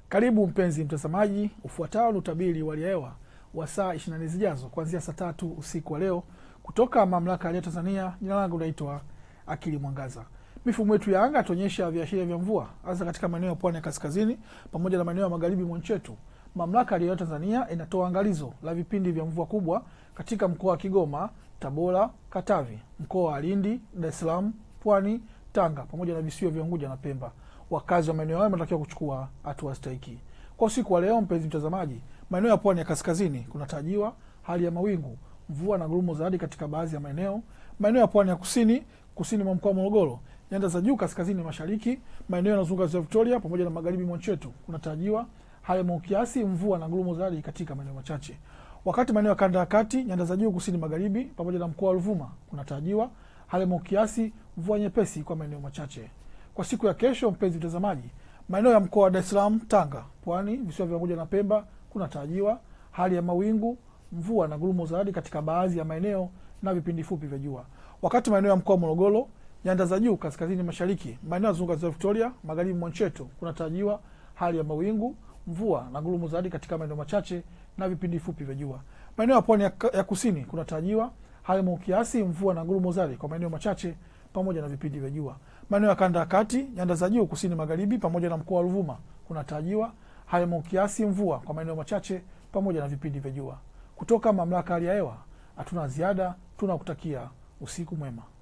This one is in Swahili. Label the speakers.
Speaker 1: Karibu mpenzi mtazamaji, ufuatao ni utabiri wa hali ya hewa wa saa 24 zijazo kuanzia saa tatu usiku wa leo kutoka mamlaka ya hali ya Tanzania. Jina langu naitwa Akili Mwangaza. Mifumo yetu ya anga tuonyesha viashiria vya mvua hasa katika maeneo ya pwani ya kaskazini pamoja na maeneo ya magharibi mwa nchi yetu. Mamlaka ya hali ya hewa Tanzania inatoa angalizo la vipindi vya mvua kubwa katika mkoa wa Kigoma, Tabora, Katavi, mkoa wa Lindi, Dar es Salaam, Pwani, Tanga pamoja na visiwa vya Unguja na Pemba. Wakazi wa maeneo hayo wanatakiwa kuchukua hatua stahiki. Kwa usiku wa leo, mpenzi mtazamaji, maeneo ya pwani ya kaskazini kunatarajiwa hali ya mawingu, mvua na ngurumo za radi katika baadhi ya maeneo. Maeneo ya pwani ya kusini, kusini mwa mkoa wa Morogoro, nyanda za juu kaskazini mashariki, maeneo yanayozunguka ziwa Victoria pamoja na magharibi mwa nchi yetu kunatarajiwa hali ya mawingu kiasi, mvua na ngurumo za radi katika maeneo machache. Wakati maeneo ya kanda ya kati, nyanda za juu kusini magharibi pamoja na mkoa wa Ruvuma kunatarajiwa hali ya mawingu kiasi, mvua nyepesi kwa maeneo machache. Kwa siku ya kesho, mpenzi mtazamaji, maeneo ya mkoa wa Dar es Salaam, Tanga, Pwani, visiwa vya Unguja na Pemba kunatarajiwa hali ya mawingu, mvua na ngurumo za radi katika baadhi ya maeneo na vipindi fupi vya jua. Wakati maeneo ya mkoa wa Morogoro, nyanda za juu kaskazini mashariki, maeneo ya zunguka ziwa Victoria, magharibi mwa nchi yetu kunatarajiwa hali ya mawingu, mvua na ngurumo za radi katika maeneo machache na vipindi fupi vya jua. Maeneo ya pwani ya, ya kusini kunatarajiwa hali ya mawingu kiasi, mvua na ngurumo za radi kwa maeneo machache pamoja na vipindi vya jua. Maeneo ya kanda ya kati, nyanda za juu kusini magharibi pamoja na mkoa wa Ruvuma kunatarajiwa hali ya mawingu kiasi, mvua kwa maeneo machache pamoja na vipindi vya jua. Kutoka mamlaka ya hali ya hewa, hatuna ziada, tunakutakia usiku mwema.